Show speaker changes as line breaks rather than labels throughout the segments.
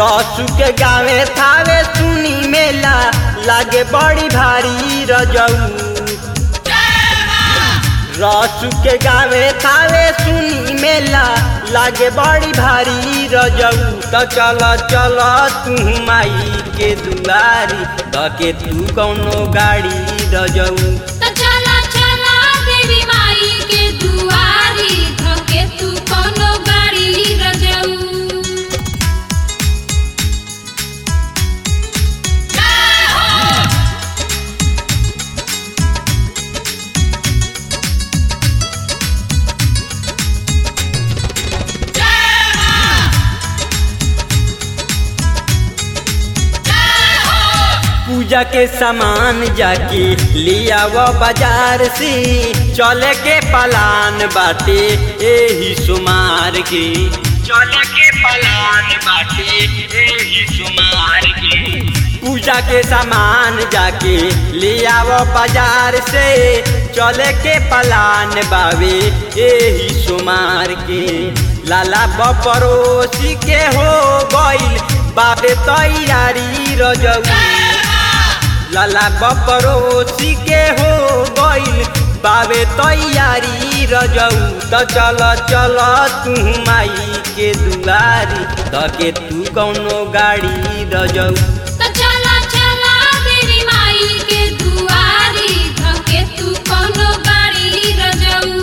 रसू के गावे थावे सुनी मेला लागे बड़ी भारी रजऊ रसू के गावे थावे सुनी मेला लागे बड़ी भारी रजऊ त चल चल तू माई के दुआरी धके तू कौनो गाड़ी रजऊ
त चला चला देवी माई के दुआरी धके तू कोनो गाड़ी रजऊ
पूजा के सामान जाके लिया वो बाजार से चले के पलान बाटे एही सुमार के चले के पलान बाटे एही सुमार के पूजा के सामान जाके लिया वो बाजार से चले के पलान बावे एही सुमार के लाला बपरोसी के हो गइल बाबे तैयारी रजऊ लाला बपरोसी के हो गइल बाबे तैयारी रजऊ त चल चल तू माई के दुआरी धके तू कौनो गाड़ी रजऊ
त चला चला देवी माई के दुआरी धके तू कोनो गाड़ी रजऊ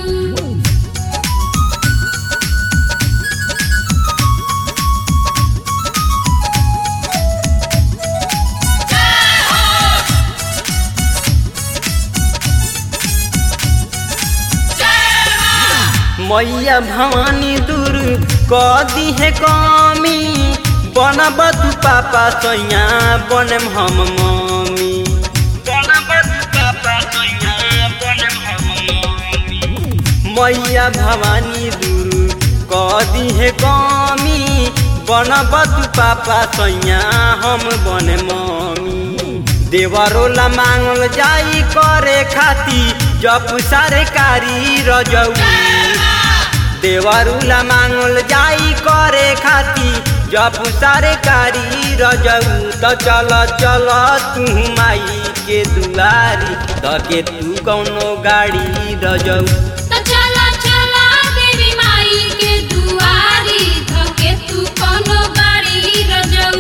मैया भवानी दूर क दिहे कमी बनब तू पापा सैया बनम हम मम्मी बनब तू पापा सैया बनम हम मम्मी मैया भवानी दूर क दिहे कमी बनब तू पापा सैया हम बन मम्मी देवरोला मांगल जाई करे खाती जप सरकारी रजऊ देवरुला मांगल जाई करे खाती जप सरकारी रजऊ त चल चल तू माई के दुआरी धके तू कौनो गाड़ी रजऊ
त चला चला देवी माई के दुआरी धके तू कोनो गाड़ी रजऊ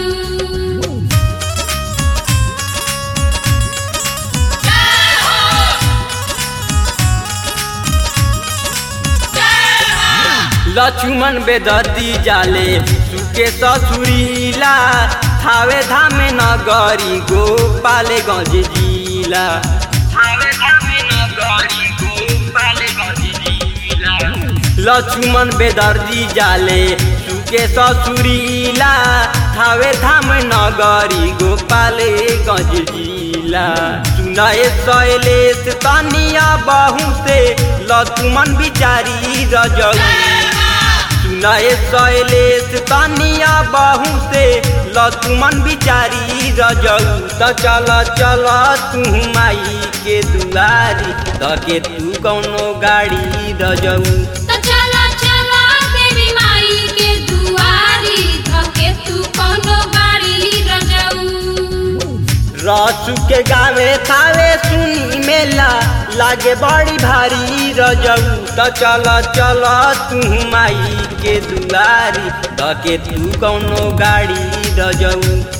लक्ष्मण बेदर्दी जाले सुके ससुरीला थावे धामे नगरी गोपाले गंज जिला थावे धामे नगरी गोपाले गंज जिला लक्ष्मण बेदर्दी जाले सुके ससुरीला थावे धाम नगरी गोपाले गंज जिला सुनाए शैलेश तनिया बहु से लक्ष्मण बिचारी रजऊ सुनाए शैलेश तनिया बहु से लक्ष्मण बिचारी रजऊ त चल चल तू माई के दुआरी धके तू कौनो गाड़ी रजऊ
त चला चला देवी माई के दुआरी धके तू कोनो गाड़ी रजऊ
रसू के गावे थावे सुनी मेला लागे बड़ी भारी रजऊ त चल चल तू माई के दुआरी धके तू कौनो गाड़ी रजऊ